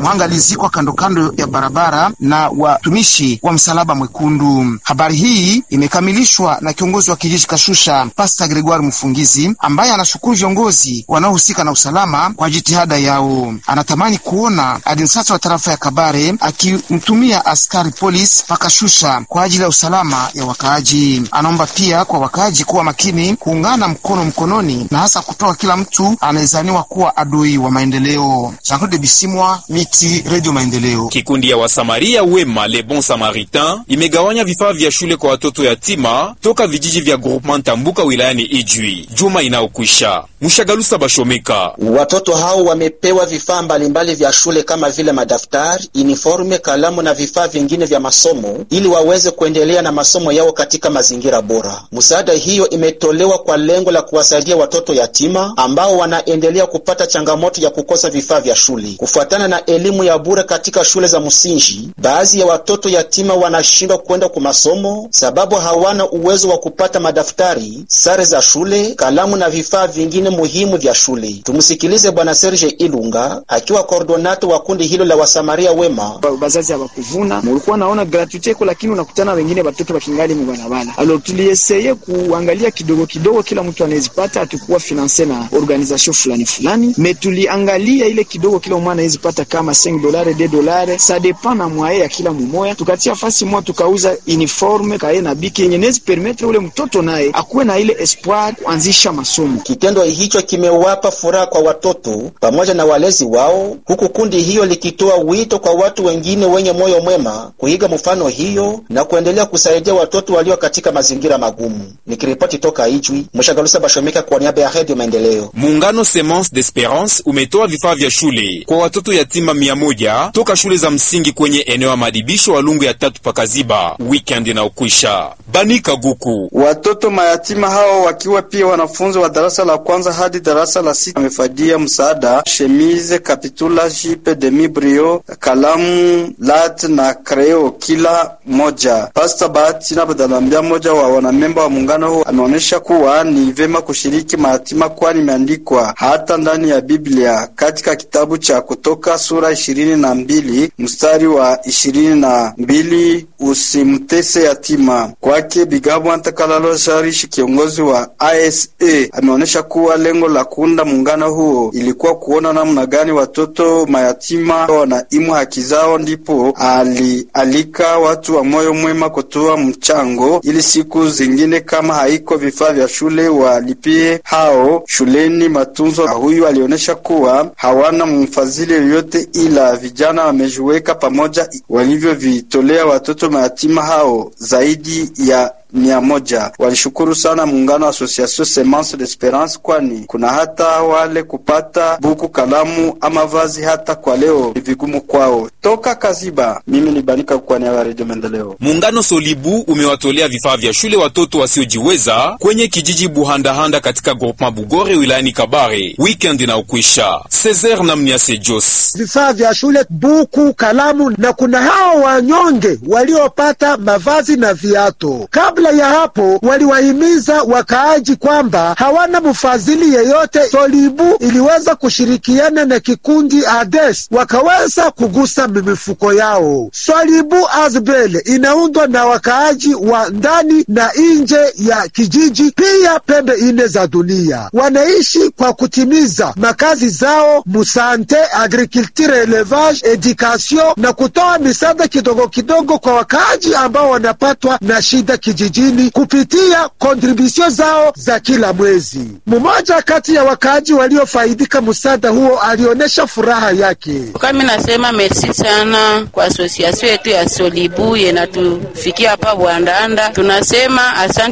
Mhanga alizikwa kando kando ya barabara na watumishi wa Msalaba Mwekundu. Habari hii imekamilishwa na kiongozi wa kijiji Kashusha, Pasta Gregoire Mfungizi, ambaye anashukuru viongozi wanaohusika na usalama kwa jitihada yao. Anatamani kuona adinsasa wa tarafa ya Kabare akimtumia askari polisi pakashusha kwa ajili ya usalama ya wakaaji. Anaomba pia kwa wakaaji kuwa makini, kuungana mkono mkononi, na hasa kutoa kila mtu anayezaniwa kuwa adui wa maendeleo. Jean-Claude Bisimwa, Miti, Radio Maendeleo. Kikundi ya Wasamaria wema Le Bon Samaritain imegawanya vifaa vya shule kwa watoto yatima toka vijiji vya Groupement Tambuka wilayani Ijwi juma inayokwisha. Mshagalusa Bashomeka, watoto hao wamepewa vifaa mbalimbali vya shule kama vile madaftari, uniforme, kalamu na vifaa vingine vya masomo ili waweze kuendelea na masomo yao katika mazingira bora. Msaada hiyo imetolewa kwa lengo la kuwasaidia watoto yatima ambao wanaendelea kupata changamoto ya kukosa vifaa vya shule. Kufuatana na elimu ya bure katika shule za msingi, baadhi ya watoto yatima wanashindwa kwenda kwa masomo sababu hawana uwezo wa kupata madaftari, sare za shule, kalamu na vifaa vingine muhimu vya shule. Tumsikilize Bwana Serge Ilunga akiwa kordonato wa kundi hilo la Wasamaria wema. Bazazi hawakuvuna, mulikuwa naona gratuite iko, lakini unakutana wengine watoto wakingali mubarabara. Alo tulieseye kuangalia kidogo kidogo, kila mtu anawezipata, hatukuwa finanse na organisation fulani fulani, me tuliangalia ile kidogo kila mwana anawezipata kama 5 dolare 2 dolare, sa depend na mwaye ya kila mumoya. Tukatia fasi moja tukauza uniforme kae na biki yenye nezi permettre ule mtoto naye akuwe na ile espoir kuanzisha masomo. Kitendo hicho kimewapa furaha kwa watoto pamoja na walezi wao, huku kundi hiyo likitoa wito kwa watu wengine wenye moyo mwema kuiga mfano hiyo na kuendelea kusaidia watoto walio katika mazingira magumu. Nikiripoti toka Ijwi, Mshagalusa Bashomeka kwa niaba ya Radio Maendeleo. Muungano Semence d'Esperance umetoa vifaa vya shule kwa watoto yatima mia moja toka shule za msingi kwenye eneo ya madibisho wa Lungu ya tatu pakaziba weekend inaokwisha. Banika Guku, watoto mayatima hao wakiwa pia wanafunzi wa darasa la kwanza hadi darasa la sita wamefadia msaada chemise, kapitula, jipe, demi brio, kalamu, lat na kreo kila moja. Pasta Bahati na Badalambia, mmoja wa wanamemba wa muungano huo, ameonyesha kuwa ni vema kushiriki mayatima, kwani imeandikwa hata ndani ya Biblia katika kitabu cha Kutoka sura ishirini na mbili mstari wa ishirini na mbili usimtese yatima. Kwake Bigabo Ntakalalo Sharishi, kiongozi wa ISA, ameonyesha kuwa lengo la kuunda muungano huo ilikuwa kuona namna gani watoto mayatima wanaimu haki zao, ndipo alialika watu wa moyo mwema kutoa mchango ili siku zingine kama haiko vifaa vya shule walipie hao shuleni matunzo. Huyu alionyesha kuwa hawana mfadhili yoyote, ila vijana wamejiweka pamoja walivyovitolea watoto mayatima hao zaidi ya mia moja. Walishukuru sana muungano wa Association Semence d'Esperance, kwani kuna hata wale kupata buku, kalamu ama vazi hata kwa leo ni vigumu kwao. Toka Kaziba, mimi ni Banika kwa niaba ya Radio Maendeleo. Muungano Solibu umewatolea vifaa vya shule watoto wasiojiweza kwenye kijiji Buhandahanda katika groupement Bugore wilayani Kabare weekend inaokwisha. Cesar na Mniase Jos, vifaa vya shule, buku, kalamu na kuna hao wanyonge waliopata mavazi na viato. Kabla ya hapo waliwahimiza wakaaji kwamba hawana mfadhili yeyote. Solibu iliweza kushirikiana na kikundi Ades wakaweza kugusa mifuko yao. Solibu Azbele inaundwa na wakaaji wa ndani na nje ya kijiji, pia pembe ine za dunia. Wanaishi kwa kutimiza makazi zao musante, agriculture, elevage, education na kutoa misaada kidogo kidogo kwa wakaaji ambao wanapatwa na shida kijijini kupitia kontribusio zao za kila mwezi. Mmoja kati ya wakaaji waliofaidika msaada huo alionyesha furaha yake. Kami nasema merci sana kwa asosiasio yetu ya Solibu yenatufikia hapa Bwandanda, tunasema asante.